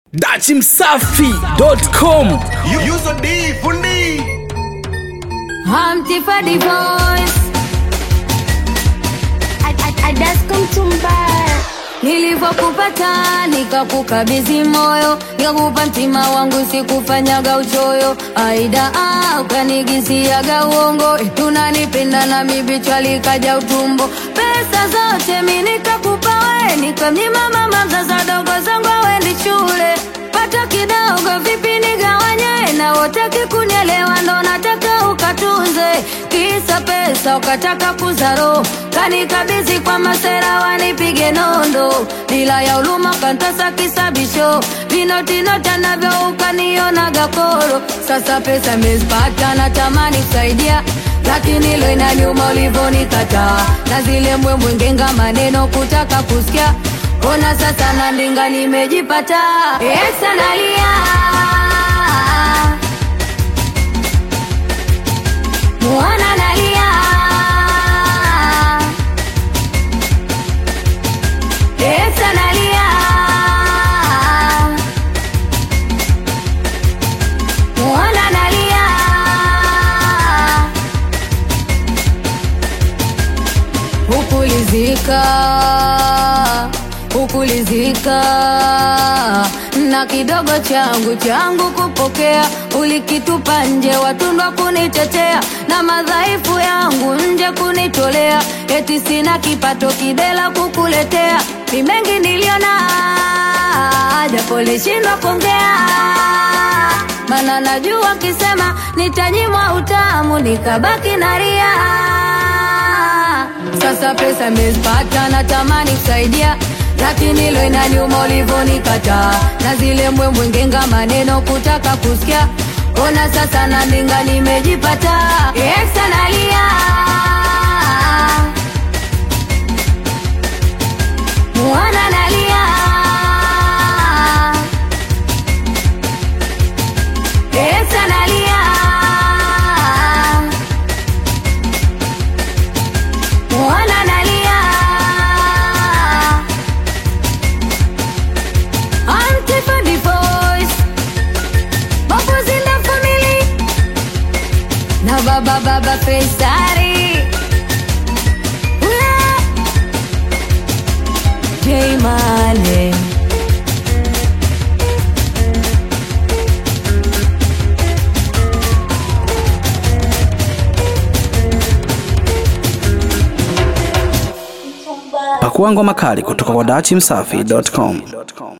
dachimsafi.com Yuzo D fundi Humpty for the voice. I, I, I just come to mbaya. Nilivyokupata nikakukabidhi moyo, nikakupa mtima wangu, sikufanyaga uchoyo. Aida ah, ukanigisiaga uongo, eti unanipenda na mibichwa likaja utumbo. Pesa zote mi nikakupa we, nikamnyima mama mzazi wadogo zangu awendi shule. Pata kidogo vipi nigawanye, na wote kikunielewa ndo nataka ukatunze. Kisa pesa ukataka kuzaro, kanikabidhi kwa masera wanipige nondo, bila ya uluma kantasa kisabisho, vinotinota navyo ukaniona gakoro. Sasa pesa mezipata, natamani kusaidia lakini lo inaniuma ulivyonikataa, na zile mbwembwe ngenga maneno kutaka kusikia Ona sasa na ndinga nimejipata Esa nalia Mwana nalia Esa nalia Mwana nalia Hukulizika Hukulizika na kidogo changu changu kupokea, ulikitupa nje, watundwa kunitetea na madhaifu yangu nje kunitolea, eti sina kipato kidela kukuletea, ni mengi niliona, japo lishindwa kuongea, mana najua kisema nitanyimwa utamu, nikabaki na ria sasa pesa mezipata, natamani kusaidia lakini lo inaniuma ulivyonikataa, na zile mbwembwe ngenga maneno kutaka kusikia. Ona sasa na ndinga nimejipata, Esa nalia mwana nalia Esa nalia mwana nalia Auntie for the voice Bubbles in the family Na baba baba Fesari Ula J Mane pakuangwa makali kutoka kwa dachimsafi.com